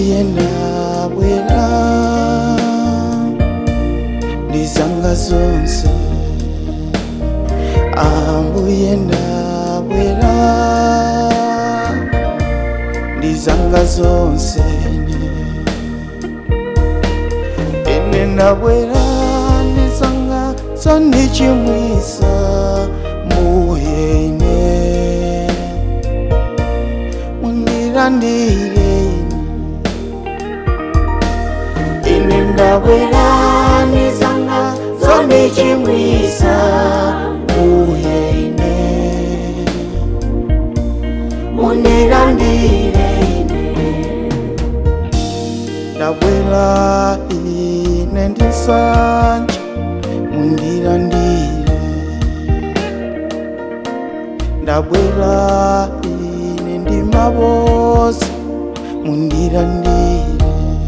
ambuye ndabwera ndizanga zonse ambuye ndabwera ndizanga zonse ene ndabwera ndizanga zondichimwisa mbuye ine mundirandire ine ndabwera ndizanga zondichimwisa mbuye ine mundirandire ndabwera ine ndisanje mundirandire ndabwera ine ndimabose mundirandire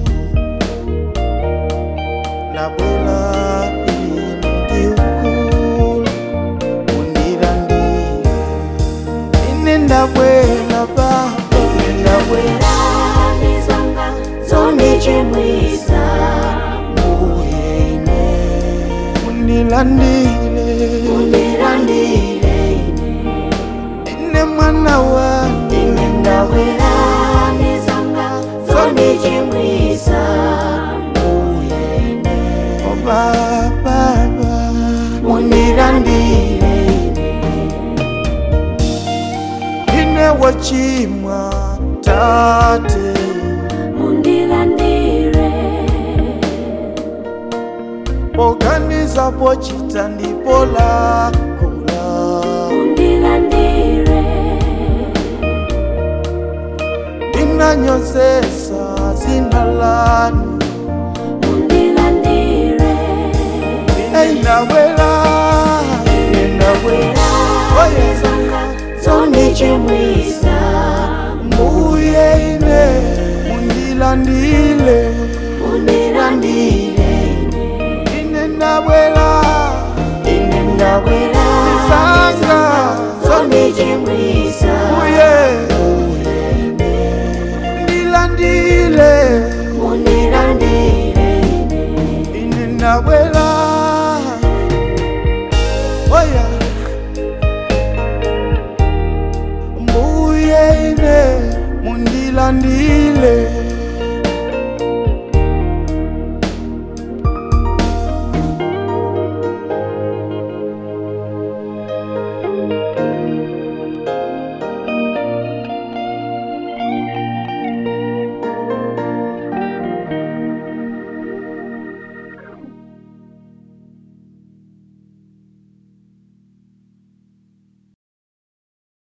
ndabwera ine ndiukulu mundirandire ine ndabwera baba ine ndabwera ndizanga zondichimwisa mbuye ine mundilandile mundirandire ine mwana wanje ine ndabwera ndizanga zondichimwisa mbuye ine o baba mundirandire ine wachimwa tate mundirandire poganiza pochita ndipo lakula mundirandire inanyozesa zina lanu mundirandire einabwela inabwela oye ndizanga zondichimwisa mbuye ine mundilandile mundirandire ine nabwela ine ndabwera Ndizanga zondichimwisa mbuye ndilandile mundirandire ine nabwela oya mbuye ine mundilandile